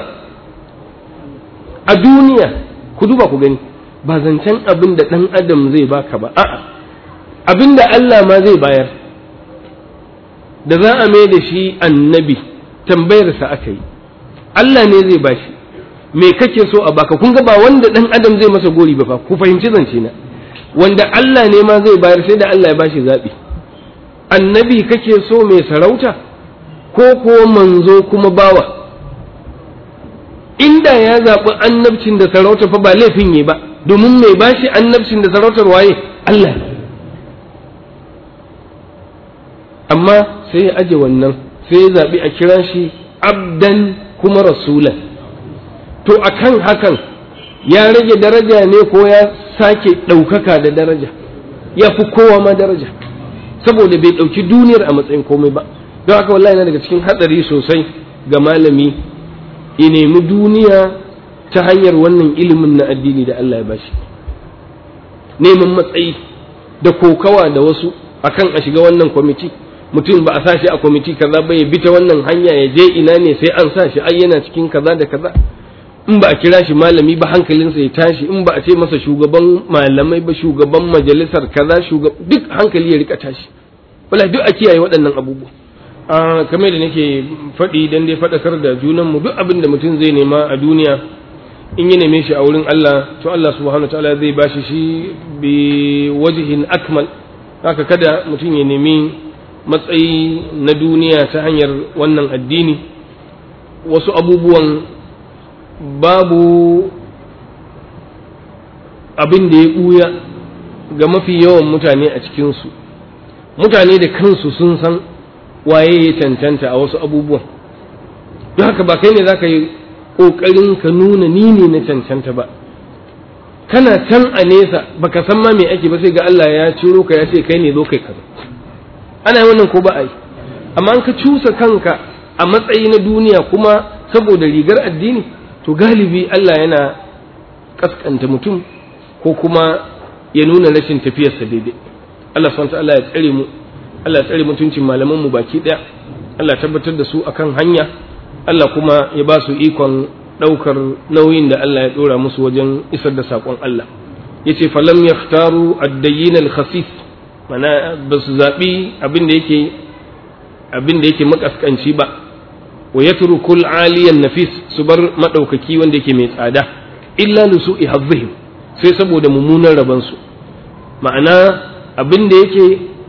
a duniya ku duba ku gani ba zancen abin da ɗan adam zai baka ba a'a abin da Allah ma zai bayar da za a mai da shi annabi tambayarsa aka yi Allah ne zai bashi me kake so a baka kun ga ba wanda dan adam zai masa gori ba fa ku fahimci zance na wanda Allah ne ma zai bayar sai da Allah ya bashi zabi annabi kake so mai sarauta ko ko manzo kuma bawa inda ya zaɓi annabcin da sarauta fa ba laifin yi ba domin mai bashi annabcin da sarautar waye Allah amma sai ya aje wannan sai ya zaɓi a kira shi abdan kuma rasulan to akan hakan ya rage daraja ne ko ya sake ɗaukaka da daraja ya fi kowa ma daraja saboda bai ɗauki duniyar a matsayin komai ba don haka wallahi yana daga cikin hatsari sosai ga malami ya nemi duniya ta hanyar wannan ilimin na addini da Allah ya bashi neman matsayi da kokawa da wasu akan a shiga wannan kwamiti mutum ba a sa shi a kwamiti kaza ba ya bi ta wannan hanya ya je ina ne sai an sa shi ai yana cikin kaza da kaza in ba a kira shi malami ba hankalinsa ya tashi in ba a ce masa shugaban malamai ba shugaban majalisar kaza shugab duk hankali ya rika tashi wala duk a kiyaye waɗannan abubuwa a kamar da nake faɗi dan dai faɗakar da junan mu duk abin da mutum zai nema a duniya in ya neme shi a wurin Allah to Allah subhanahu wataala zai bashi shi bi wajhin akmal haka kada mutum ya nemi matsayi na duniya ta hanyar wannan addini wasu abubuwan babu abin da ya ɓuya ga mafi yawan mutane a cikinsu mutane da kansu sun san waye ya cancanta a wasu abubuwan don haka ba kai ne za ka yi ƙoƙarin ka nuna ni ne na cancanta ba kana can a nesa baka san ma me ake ba sai ga Allah ya ciro ka ya ce kai ne zo kai kaza ana yi wannan ko ba a yi amma an ka cusa kanka a matsayi na duniya kuma saboda rigar addini to galibi Allah yana kaskanta mutum ko kuma ya nuna rashin tafiyarsa daidai Allah subhanahu Allah ya tsare mu Allah ya tsare mutuncin malaman mu baki daya Allah tabbatar da su akan hanya Allah kuma ya ba su ikon daukar nauyin da Allah ya dora musu wajen isar da sakon Allah yace falam yaftaru ad-dayyin al-khafif mana ba su zabi abin da yake abin da yake makaskanci ba wa yatrukul aliyan nafis su bar madaukaki wanda yake mai tsada illa lusu'i hazzihim sai saboda mummunan rabansu ma'ana abin da yake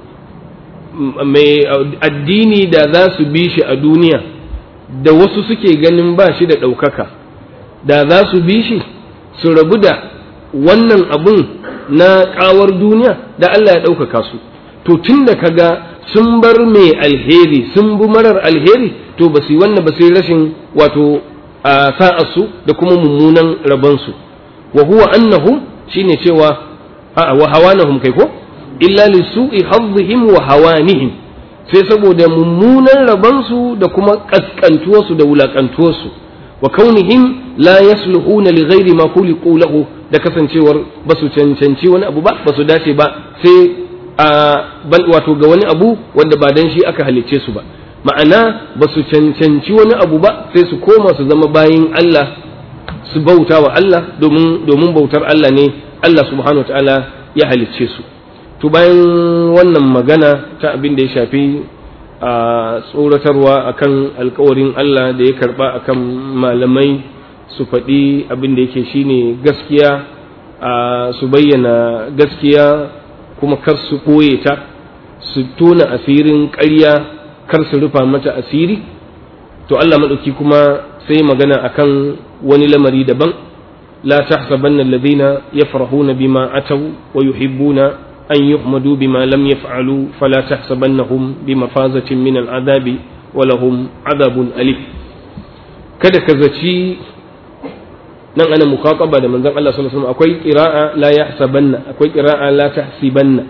mai addini da za su bi shi a duniya da wasu suke ganin ba shi da ɗaukaka da za su bi shi su rabu da wannan abun na ƙawar duniya da Allah ya ɗaukaka su to tun da kaga sun bar mai alheri sun bi marar alheri to ba su yi wannan ba sai rashin wato a sa'arsu da kuma mummunan rabansu wa huwa annahum shine cewa a wa hawanahum kai ko illa li su'i hazzihim wa hawanihim sai saboda mummunan rabansu da kuma kaskantuwarsu da wulakantuwarsu wa kaunihim la yasluhuna li ghairi ma khuliqu lahu da kasancewar ba su cancanci wani abu ba ba su dace ba sai a bal wato ga wani abu wanda ba dan shi aka halicce su ba ma'ana ba su cancanci wani abu ba sai su koma su zama bayin Allah su bauta wa Allah domin domin bautar Allah ne Allah subhanahu ta'ala ya halicce su to bayan wannan magana ta abin da ya shafi a tsoratarwa akan alkawarin Allah da ya karba akan malamai su faɗi abin da yake shine gaskiya a su bayyana gaskiya kuma kar su ɓoye ta su tona asirin ƙarya kar su rufa mata asiri to Allah maɗauki kuma sai magana akan wani lamari daban la tahsabanna alladhina yafrahuna bima ataw wa yuhibbuna an yuhmadu bima lam yaf'alu fala tahsabannahum bimafazatin min al'adabi wa lahum adabun alim kada ka zaci nan ana muqaqaba da manzon Allah sallallahu alaihi wasallam akwai qira'a la yahsabanna akwai qira'a la tahsibanna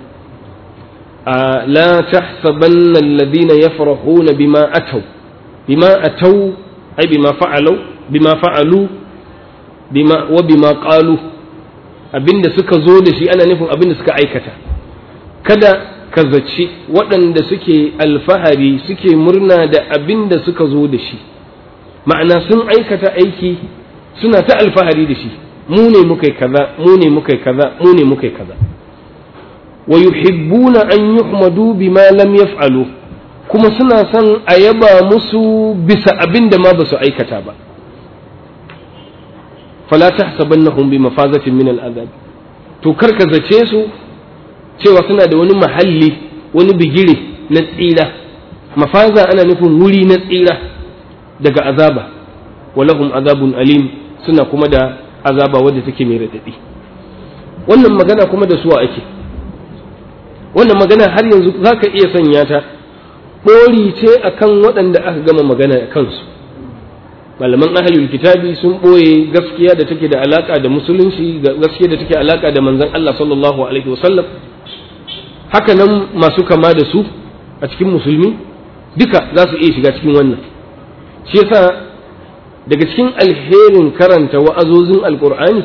la tahsabanna alladhina yafrahuna bima ataw bima ataw ay bima fa'alu bima fa'alu bima wa bima qalu abinda suka zo da shi ana nufin abinda suka aikata kada ka zaci waɗanda suke alfahari suke murna da abinda suka zo da shi ma'ana sun aikata aiki suna ta alfahari da shi mu ne muka yi kaza mu ne muka yi kaza mu ne muka yi kaza wa yuhibbuna an yuhmadu bima lam yaf'alu kuma suna son a yaba musu bisa abin da ma ba su aikata ba fala tahsabannahum bi mafazatin min al'azab to karka zace su cewa suna da wani mahalli wani bigire na tsira mafaza ana nufin wuri na tsira daga azaba walahum azabun alim suna kuma da azaba wadda take mai radadi wannan magana kuma da suwa ake wannan magana har yanzu za ka iya sanya ta ɓori ce akan waɗanda aka gama magana a kansu malaman ahalul kitabi sun ɓoye gaskiya da take da alaƙa da musulunci gaskiya da take alaƙa da manzon Allah sallallahu alaihi wasallam haka nan masu kama da su a cikin musulmi duka za su iya shiga cikin wannan shi yasa daga cikin alherin karanta wa'azozin alkur'ani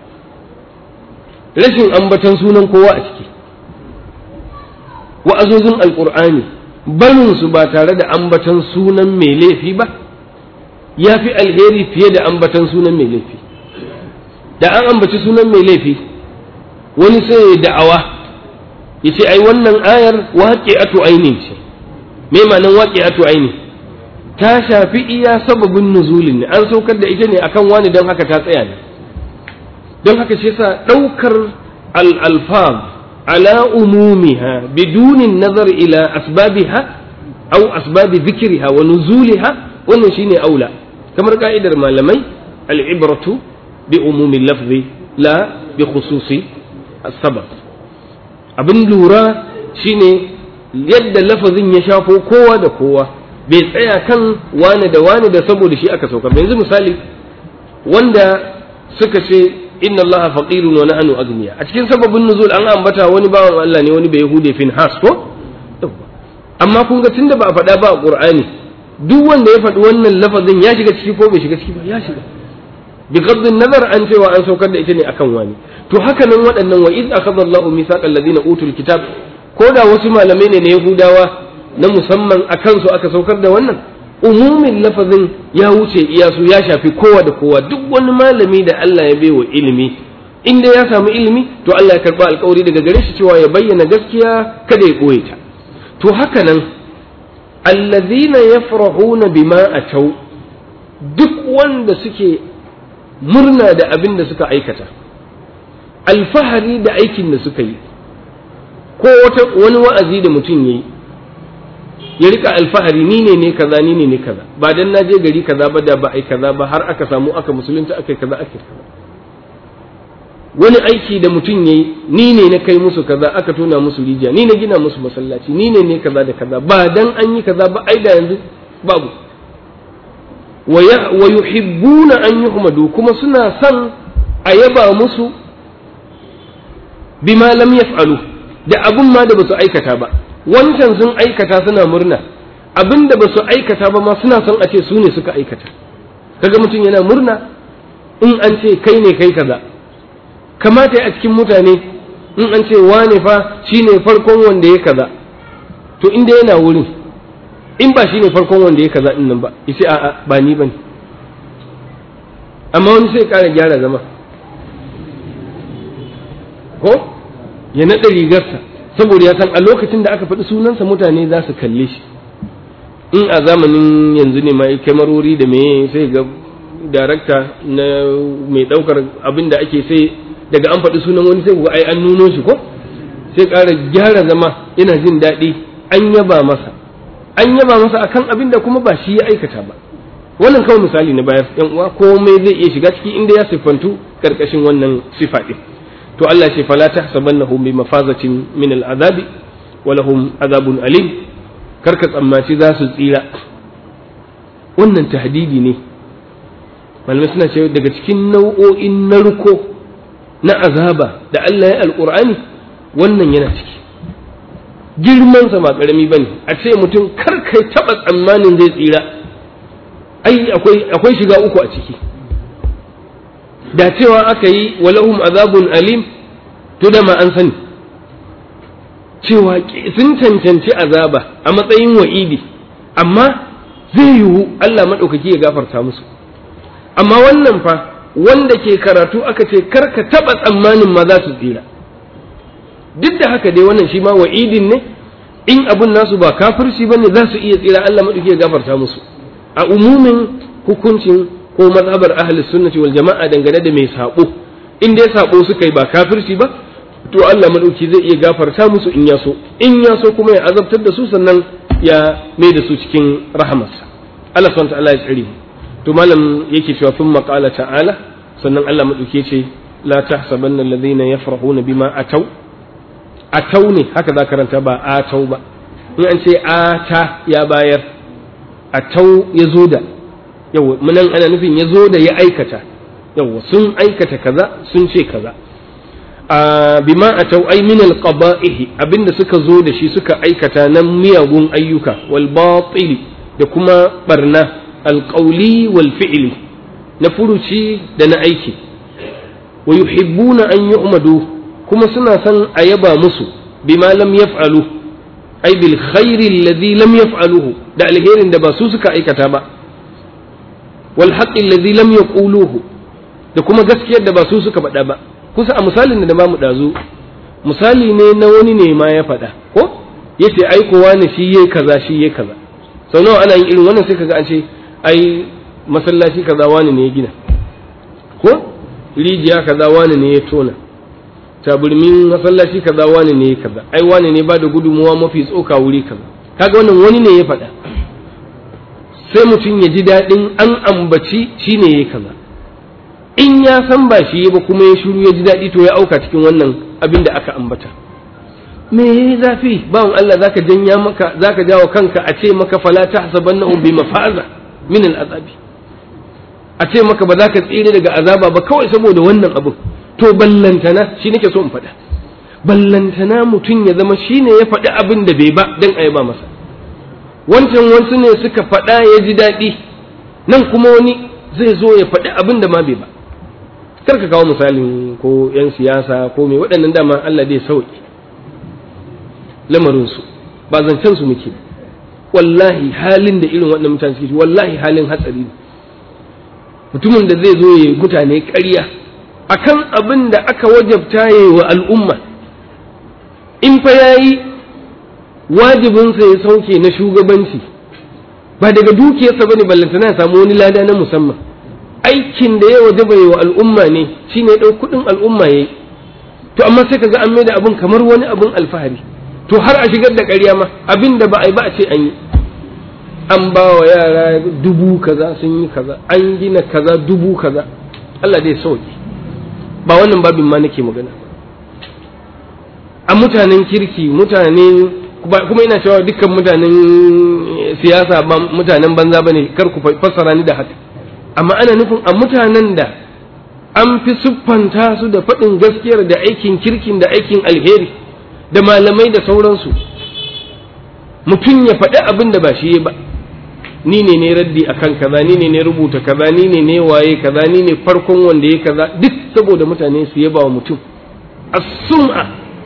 rashin ambatan sunan kowa a ciki wa'azozin alkur'ani barin su ba tare da ambatan sunan mai laifi ba ya fi alheri fiye da ambatan sunan mai laifi da an ambaci sunan mai laifi wani sai ya da'awa ya ce ai wannan ayar waƙi'atu aini ce me ma'anan waƙi'atu aini ta shafi iya sababin nuzulin ne an saukar da ita ne akan wani don haka ta tsaya ne don haka shi yasa ɗaukar al-alfaz ala umumiha bidunin nazar ila asbabiha aw asbabi dhikriha wa nuzuliha wannan shine aula kamar ka'idar malamai al-ibratu bi umumi lafzi la bi khususi as-sabab abin lura shine yadda lafazin ya shafo kowa da kowa bai tsaya kan wani da wani da saboda shi aka saukar yanzu misali wanda suka ce inna Allah faqirun wa nahnu agniya a cikin sababin nuzul an ambata wani bawan Allah ne wani bai yahude fin has ko amma kun ga tunda ba a faɗa ba a Qur'ani duk wanda ya faɗi wannan lafazin ya shiga ciki ko bai shiga ciki ba ya shiga bi qadrin nazar an cewa an saukar da ita ne akan wani to haka nan waɗannan wa id akhadha Allahu mithaqal ladina utul kitab ko da wasu malamai ne na Yahudawa na musamman akan su aka saukar da wannan umumin lafazin ya wuce iyasu ya shafi kowa da kowa duk wani malami da Allah ya baiwa ilimi in dai ya samu ilimi to Allah ya karba alkawari daga gare shi cewa ya bayyana gaskiya kada ya koye ta to haka nan allazina yafrahuna bima atau duk wanda suke murna da abin da suka aikata alfahari da aikin da suka yi ko wani wa'azi da mutum ya yi ya rika alfahari ni ne ne kaza ni ne ne kaza ba dan na je gari kaza ba da ba ai kaza ba har aka samu aka musulunta aka kaza aka kaza wani aiki da mutum yayi ni ne na kai musu kaza aka tona musu rijiya ni na gina musu masallaci ni ne ne kaza da kaza ba dan an yi kaza ba ai da yanzu babu wa yuhibbuna an yuhmadu kuma suna son a yaba musu bima lam yaf'alu da abun ma da basu aikata ba wancan sun aikata suna murna abin da basu aikata ba ma suna son a ce su ne suka aikata kaga mutum yana murna in an ce kai ne kai kaza kamata a cikin mutane in an ce wane fa shine farkon wanda ya kaza to inda yana wurin in ba shine farkon wanda ya kaza nan ba yace a'a ba ni bane amma wani sai ƙara gyara zama ko ya naɗa rigarsa saboda ya san a lokacin da aka faɗi sunansa mutane za su kalle shi in a zamanin yanzu ne mai kyamarori da me sai ga darakta na mai ɗaukar abin da ake sai daga an faɗi sunan wani sai ga ai an nuno shi ko sai ƙara gyara zama ina jin daɗi an yaba masa an yaba masa akan abin da kuma ba shi ya aikata ba wannan kawai misali na bayar yan uwa komai zai iya shiga ciki inda ya siffantu karkashin wannan sifa din to Allah ce fala tahsabannahum bi mafazatin min al'azabi wa lahum azabun alim karka tsammaci za su tsira wannan tahdidi ne malamai suna cewa daga cikin nau'o'in narko na azaba da Allah ya alqur'ani wannan yana ciki girmansa ba karami bane a ce mutum kar kai taba tsammanin zai tsira ai akwai akwai shiga uku a ciki da cewa aka yi walahum azabun alim to da ma an sani cewa sun cancanci azaba a matsayin wa'idi amma zai yiwu Allah maɗaukaki ya gafarta musu amma wannan fa wanda ke karatu aka ce karka taɓa tsammanin ma za su tsira duk da haka dai wannan shi ma wa'idin ne in abun nasu ba kafirci ba ne za su iya tsira Allah maɗaukaki ya gafarta musu a umumin hukuncin ko mazhabar ahli sunnati wal jama'a dangane da mai sabo in dai sabo suka yi ba kafirci ba to Allah madauki zai iya gafarta musu in ya so in ya so kuma ya azabtar da su sannan ya mai da su cikin rahamarsa Allah subhanahu ta'ala ya tsare to malam yake cewa sun maqala ta'ala sannan Allah madauki ce la tahsabanna alladhina yafrahuna bima atau atau ne haka za karanta ba atau ba in an ce ata ya bayar atau ya zo da yawa munan ana nufin ya zo da ya aikata yawa sun aikata kaza sun ce kaza a bima a tau ai min alqaba'ihi abinda suka zo da shi suka aikata na miyagun ayyuka wal batil da kuma barna alqawli wal fi'li na furuci da na aiki wa yuhibbuna an yu'madu kuma suna son a yaba musu bima lam yaf'alu ai bil khairi alladhi lam yaf'aluhu da alherin da ba su suka aikata ba wal haqqi alladhi lam yaquluhu da kuma gaskiyar da ba su suka faɗa ba kusa a misalin da ba mu dazu misali ne na wani ne ma ya faɗa ko yace ai kowa ne shi yayi kaza shi yayi kaza sau nawa ana yin irin wannan sai kaga an ce ai masallaci kaza wani ne ya gina ko rijiya kaza wani ne ya tona taburmin masallaci kaza wani ne ya kaza ai wani ne ba da gudunmuwa mafi tsoka wuri kaza kaga wannan wani ne ya faɗa sai mutum ya ji daɗin an ambaci shi ne ya kaza in ya san ba shi ba kuma ya shiru ya ji daɗi to ya auka cikin wannan abin da aka ambata me yayi zafi bawan Allah zaka janya maka zaka jawo kanka a ce maka fala tahsabannahum bi mafaza min al'azabi a ce maka ba za ka tsire daga azaba ba kawai saboda wannan abu to ballantana shi nake so in faɗa ballantana mutum ya zama shine ya faɗi abin da bai ba dan a ba masa wancan wasu ne suka faɗa ya ji daɗi nan kuma wani zai zo ya faɗi abin da ma bai ba kar ka kawo misalin ko 'yan siyasa ko mai waɗannan dama Allah dai sauki lamarinsu ba zancen su muke wallahi halin da irin waɗannan mutane suke wallahi halin hatsari ne mutumin da zai zo ya mutane ƙarya akan abin da aka wajabta ya wa al'umma in fa yayi wajibinsa ya sauke na shugabanci ba daga dukiyarsa bane ballantana ya samu wani lada na musamman aikin da ya wajaba wa al'umma ne shine ɗau kuɗin al'umma yayi to amma sai kaga an maida abin kamar wani abin alfahari to har a shigar da ƙarya ma abin da ba a yi ba a ce an yi an ba wa yara dubu kaza sun yi kaza an gina kaza dubu kaza Allah dai sauki ba wannan babin ma nake magana a mutanen kirki mutane kuma ina cewa dukkan mutanen siyasa ba mutanen banza bane kar ku fassara ni da haka amma ana nufin a mutanen da an fi siffanta su da faɗin gaskiyar da aikin kirkin da aikin alheri da malamai da sauransu mutum ya faɗi abin da ba shi ba ni ne ne raddi akan kaza ni ne ne rubuta kaza ni ne ne waye kaza ni ne farkon wanda ya kaza duk saboda mutane su yaba wa mutum as-sum'a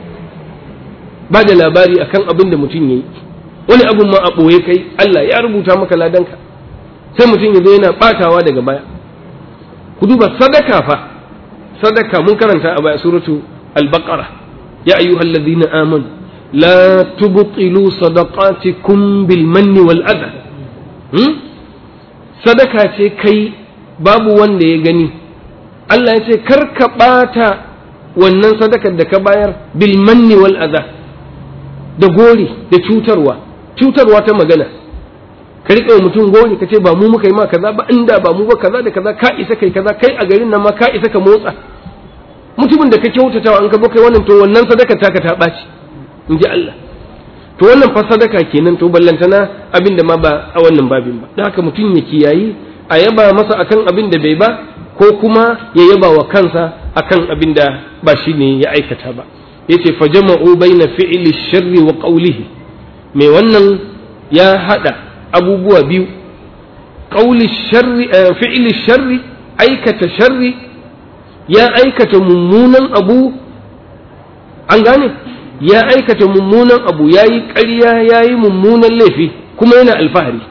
ba da labari akan abin da mutum yayi wani abun ma a ɓoye kai Allah ya rubuta maka ladanka sai mutum ya zo yana batawa daga baya ku duba sadaka fa sadaka mun karanta a baya suratu al-baqara ya ayyuhal ladina amanu la tubtilu sadaqatikum bil manni wal adha hmm? sadaka ce kai babu wanda ya gani Allah ya ce kar ka bata wannan sadakar da ka bayar bil manni wal adha da gori da cutarwa cutarwa ta magana ka riƙe mutum gori ka ce ba mu muka yi ma kaza ba inda ba mu ba kaza da kaza ka isa kai kaza kai a garin nan ma ka isa ka motsa mutumin da ka kyautata an ka kai wannan to wannan sadaka taka ta ɓaci in ji Allah to wannan fa sadaka kenan to ballantana abin da ma ba a wannan babin ba da haka mutum ya kiyayi a yaba masa akan abin da bai ba ko kuma ya yaba wa kansa akan abin da ba shi ne ya aikata ba yace fa jama'u baina fi'li sharri wa qawlihi mai wannan ya hada abubuwa biyu qawli sharri fi'li sharri aikata sharri ya aikata mummunan abu an gane ya aikata mummunan abu yayi ƙarya yayi mummunan laifi kuma yana alfahari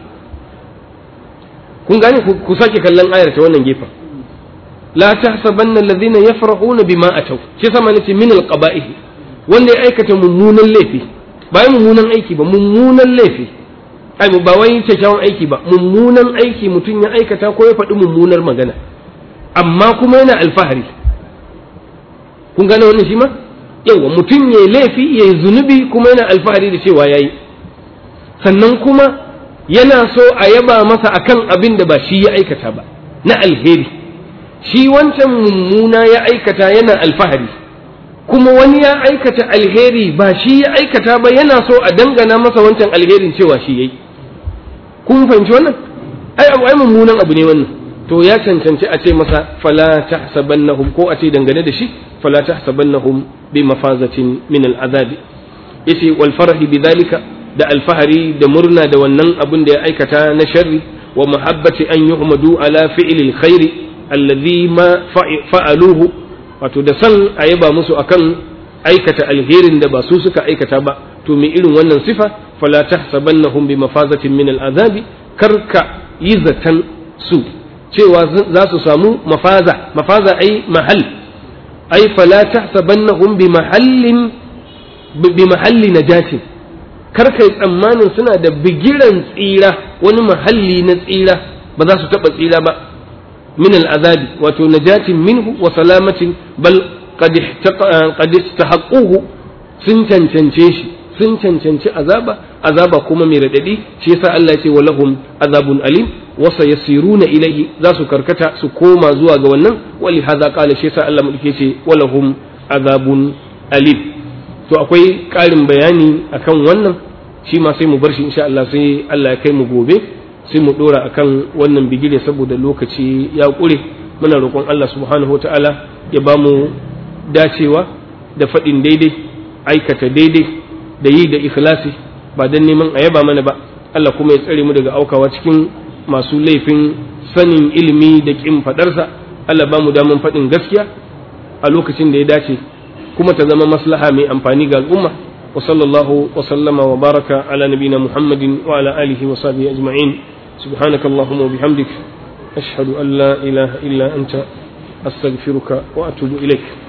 kun gane ku sake kallon ayar ta wannan gefen la tahsabanna alladhina yafrahuna bima ataw shi sama nace min alqaba'ih wanda ya aikata mummunan laifi ba mummunan aiki ba mummunan laifi ai ba wai kyakkyawan aiki ba mummunan aiki mutum ya aikata ko ya faɗi mummunar magana amma kuma yana alfahari kun gane wannan shi ma yawa mutum ya laifi ya yi zunubi kuma yana alfahari da cewa ya yi sannan kuma yana so a yaba masa akan abin da ba shi ya aikata ba na alheri shi wancan mummuna ya aikata yana alfahari kuma wani ya aikata alheri ba shi ya aikata ba yana so a dangana masa wancan alherin cewa shi yayi kun fahimci wannan ai abu ai mummunan abu ne wannan to ya cancanci a ce masa fala tahsabannahum ko a ce dangane da shi fala tahsabannahum bi mafazatin min al'azab yace wal farhi bidhalika da alfahari da murna da wannan abin da ya aikata na sharri wa mahabbati an yuhmadu ala fi'lil khairi alladhi ma fa'aluhu wato da san a yaba musu akan aikata alherin da ba su suka aikata ba to me irin wannan sifa fala tahsabannahum bi mafazatin min al'azabi karka yi zatan su cewa za su samu mafaza mafaza ai mahal ai fala tahsabannahum bi mahallin bi mahalli najatin karka yi tsammanin suna da bigiran tsira wani mahalli na tsira ba za su taɓa tsira ba من العذاب وتنجاة منه وسلامة بل قد قد استحقوه sun cancance shi sun cancanci azaba azaba kuma mai radadi shi yasa Allah ya ce walahum azabun alim wa sayasiruna ilayhi za su karkata su koma zuwa ga wannan wali hadha qala shi yasa Allah mulke ce walahum azabun alim to akwai ƙarin bayani akan wannan shi ma sai mu bar shi insha Allah sai Allah ya kai mu gobe sai mu dora akan wannan bigire saboda lokaci ya ƙure muna roƙon Allah subhanahu wataala ya ba mu dacewa da faɗin daidai aikata daidai da yi da ikhlasi ba don neman a yaba mana ba Allah kuma ya tsare mu daga aukawa cikin masu laifin sanin ilimi da ƙin faɗarsa Allah ba mu daman faɗin gaskiya a lokacin da ya dace kuma ta zama maslaha mai amfani ga al'umma wa sallallahu wa sallama wa baraka ala nabina muhammadin wa ala alihi wa sahbihi ajma'in subhanaka allahumma wa bihamdik ashhadu an la ilaha illa anta astaghfiruka wa atubu ilaik